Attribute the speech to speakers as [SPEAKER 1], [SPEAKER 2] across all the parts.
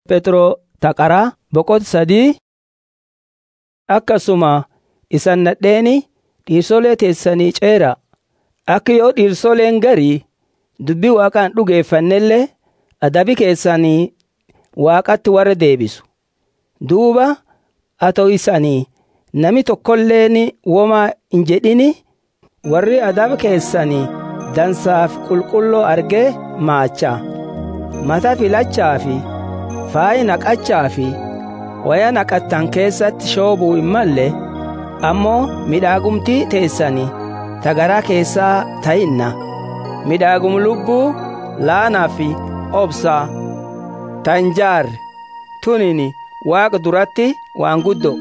[SPEAKER 1] Petroo taqaraa boqota sadii akkasuma isan nadheeni dhiirsolee teessanii ceera akka yoo dhiirsoleen garii dubbii waaqaan dhugeeffannellee adabi keessanii waaqatti warra deebisu duuba atoo isanii nami tokkolleen womaa hin jedhini warri adaba keessanii dansaaf qulqulloo argee maacha mata filachaa fi faayi naqachaa fi waya naqattan keessatti shoobuu hin malle ammoo midhaagumtii teessanii tagaraa keessaa ta'inna midhaagum lubbuu laanaa fi obsaa tanjaarri tunin waaqa duratti waan guddo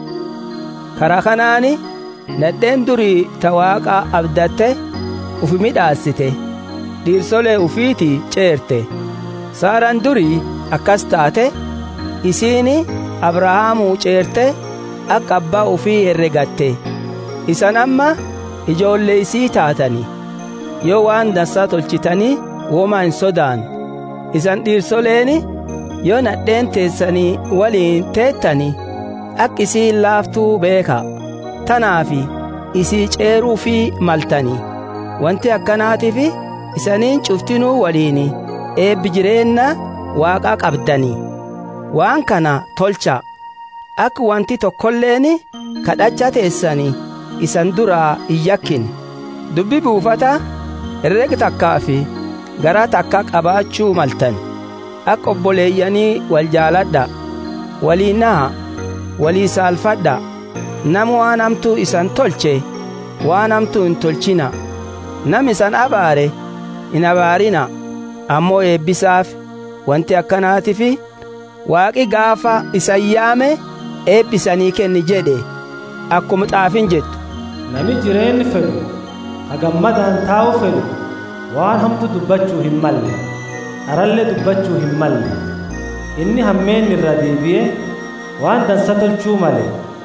[SPEAKER 1] karaa kanaani nadheen durii ta waaqa abdatte ufi midhaassite dhiirsolee ufiiti ceerte saaraan durii akkas taate isiini abrahaamuu ceerte akka abbaa ufii herregatte isan amma ijoollee isii taatani yoo waan dansaa tolchitanii womaa hin sodaan isan dhiirsoleeni yoo nadheen teessanii waliin teettani akka isii laaftuu beeka tanaafi isii ceeruu fi maltani wanti akkanaatiif isaniin cuftinuu waliin eebbi jireenna waaqaa qabdanii waan kana tolcha akka wanti tokkolleen kadhacha teessanii isan duraa hin yakkin dubbi buufata herrega takkaa fi garaa takka qabaachuu maltan akka obboleeyyanii wal jaaladha walii naha walii saalfadha nama waan hamtuu isan tolche waan hamtuu hin tolchina nam isan abaare hin abaarina ammoo eebbisaaf wanti akkanaatiif waaqi gaafa isan yaame eebbisanii kenni jedhe akkuma xaafin jettu
[SPEAKER 2] Nami jireenyi fedhu hagammadaan taa'u fedhu waan hamtu dubbachuu hin malle dharallee dubbachuu hin malle inni hammeen irra deebi'ee waan dansa tolchuu male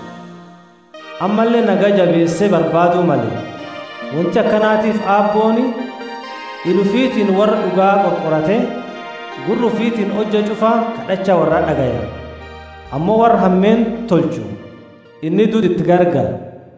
[SPEAKER 2] ammallee nagaa jabeessee barbaaduu male wanti akkanaatiif aabbooni ilufiitiin warra dhugaa qorqorate gurrufiitiin hojja cufaa kadhacha warra dhagaya ammoo warra hammeen tolchu inni duud itti gargara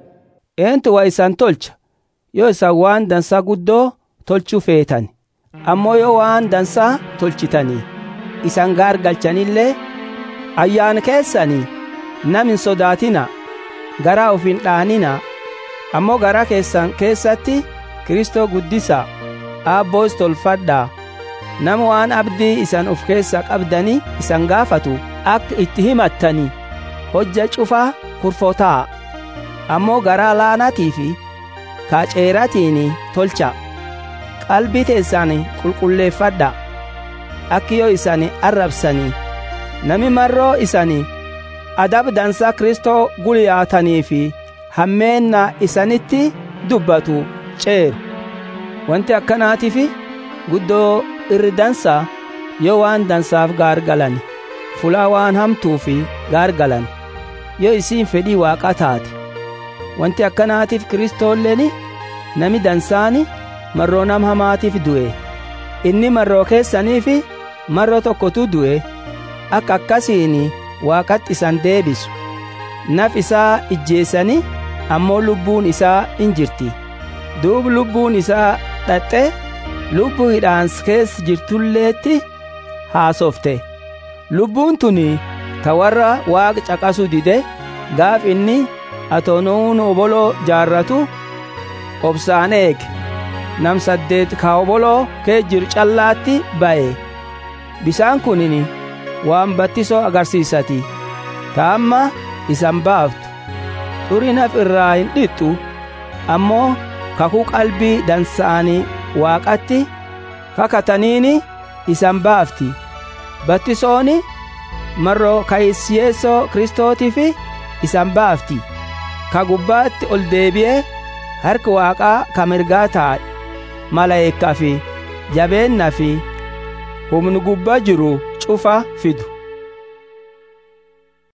[SPEAKER 1] eentu waa isan tolcha yoo isan waan dansaa guddoo tolchuu feetan ammoo yoo waan dansaa tolchitanii isan gaargalchanillee ayyaana keessanii nam hin sodaatina garaa uf hin dhaanina ammoo garaa keessan keessatti kristoo guddisa aabboos tolfadhaa nama waan abdii isan uf keessa qabdanii isan gaafatu akka itti himattanii hojja cufaa kurfotaa ammoo garaa laanatii fi kaaceeratiin tolcha qalbii teessan qulqulleeffadha akki yoo isan arrabsanii nami marroo isanii adab dansaa kristoo gulyaatanii fi hammeenna isanitti dubbatu ceeru wanti akkanaatiif guddoo irri dansaa yoo waan dansaaf gaargalan fulaa waan hamtuu fi gaargalan yoo isiin fedhii waaqaa taate wanti akkanaatiif kristoolleen nami dansaani marroo nam hamaatiif du'e inni marroo keessaniif marroo tokkotu du'e akka akkasiin waaqatti isan deebisu naf isaa ijjeessani ammoo lubbuun isaa in jirti duub lubbuun isaa dhaxxe lubbuu hidhaans keessa jirtulleetti haasofte lubbuun tuni ta warra waaqa caqasu dide gaaf inni atoonuun oboloo jaarratu obsaan eege nam saddeet ka oboloo kee jiru callaatti ba'e bisaan kunin waan battisoo agarsiisati ta amma isan baaftu xurii naf irraa hin dhixxu ammoo kakuu qalbii dansa'anii waaqatti kakataniini isan baafti battisooni marroo kayisyeessoo kristootiif isan baafti ka gubbaatti ol deebi'ee harki waaqaa ka mirgaa taa'e malaa'ikkaa fi jabeenna fi humni gubbaa jiru cufa fidu